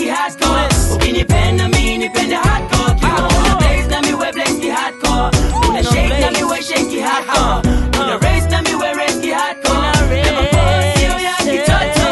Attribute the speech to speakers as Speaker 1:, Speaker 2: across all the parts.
Speaker 1: hardcore. Ukinipenda mi nipende hardcore. Kiwa una blaze na mi we blaze ki hardcore. Una shake na mi we shake ki hardcore. Una raise na mi we raise ki hardcore. Na mapozi yo ya kitoto.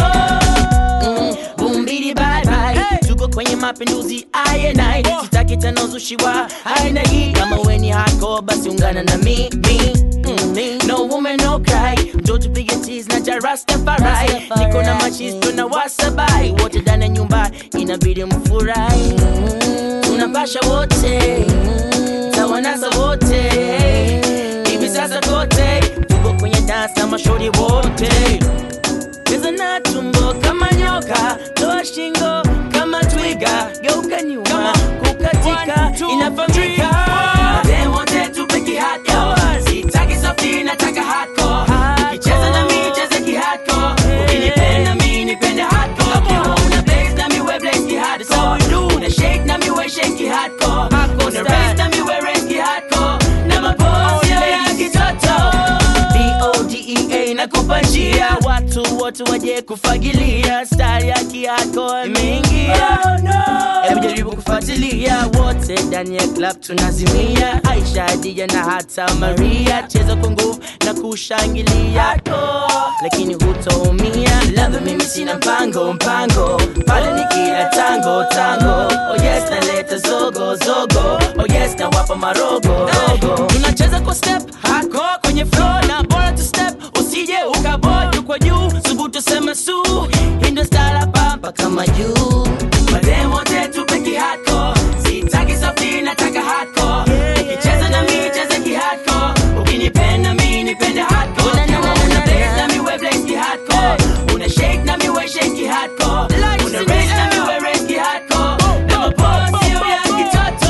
Speaker 1: Bumbidi bye bye. Tuko kwenye mapinduzi aye nai. Sitaki tena uzushi wa aina hii. Kama we ni hardcore basi ungana na mi mi. mm, mi. No woman no cry. Njoo tupige cheese na jarastafari. Niko na machisto na wasabai. Wote ndani ya nyumba inabidi mfurahi. Tunapasha wote. Tawanasa wote. Hivi sasa kote. Tuko kwenye dance na mashauri wote. Cheza na tumbo kama nyoka, toa shingo kama twiga, geuka nyuma, kukatika inafanyika. Madem wote tupe kihardcore, sitaki soft, nataka hardcore. Ukicheza na mimi cheze kihardcore, ukinipenda mimi nipende hardcore. Ukiwa una blaze na mimi we blaze kihardcore, una shake na mimi we shake kihardcore, una raise na mimi we raise kihardcore, na mapozi ya kitoto. D-O-D-E-A nakupa njia watu wote waje kufagilia stari ya kiako imeingia hebu jaribu kufuatilia wote ndani ya club tunazimia aisha hadija na hata maria cheza kwa nguvu na kushangilia lakini hutoumia labda mimi sina mpango mpango pale nikila tango tango oh yes naleta zogo zogo oh yes nawapa marogo rogo tunacheza kwa step hardcore kwenye floor na bora tu step usije ukaboju kwa juu subutu sema su hindo stala pampa kama juu madem wote tupe kihardcore sitaki softi nataka hardcore ukicheza na mimi cheze kihardcore ukinipenda mimi nipende hardcore kama una blaze na mimi we blaze kihardcore una shake na mimi we shake kihardcore una raise na mimi we raise kihardcore na mapozi ya kitoto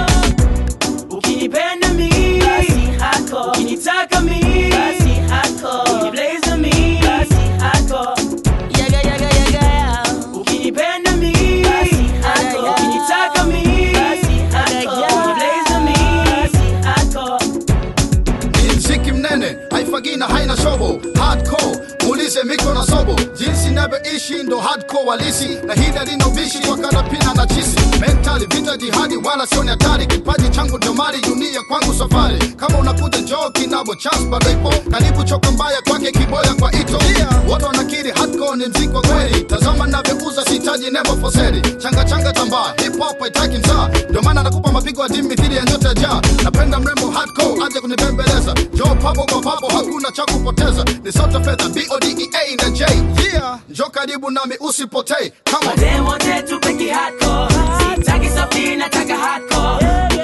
Speaker 1: ukinipenda mi basi hako ukinitaka mi basi hako ukiniblaze mi basi hako yaga yaga yaga ya ukinipenda mi basi hako ukinitaka mi basi hako ukiniblaze mi basi hako
Speaker 2: ni mziki mnene haifagi na haina shobo hardcore muulize miko na sobo jinsi navyoishi ndo hardcore walisi na hida lina ubishi kwa karapina na chisi mentali vita jihadi wala sioni hatari kipaji changu ndo mali dunia kwangu safari kama unakuja njoo kinabo chance bado ipo karibu choka mbaya kwake kiboya kwa ito wote wanakiri hardcore ni mziki wa kweli tazama navyouza sitaji nebo foseri changa changa tambaa hip hop haitaki msaa ndio maana nakupa mapigo ya dimi mithili ya nyota ya jaa napenda mrembo hardcore aje kunibembeleza njoo papo kwa papo hakuna cha kupoteza ni sote fedha bodea na j yeah njoo karibu nami usipotei kama
Speaker 1: Madem wote tupe kihardcore Sitaki softi nataka hardcore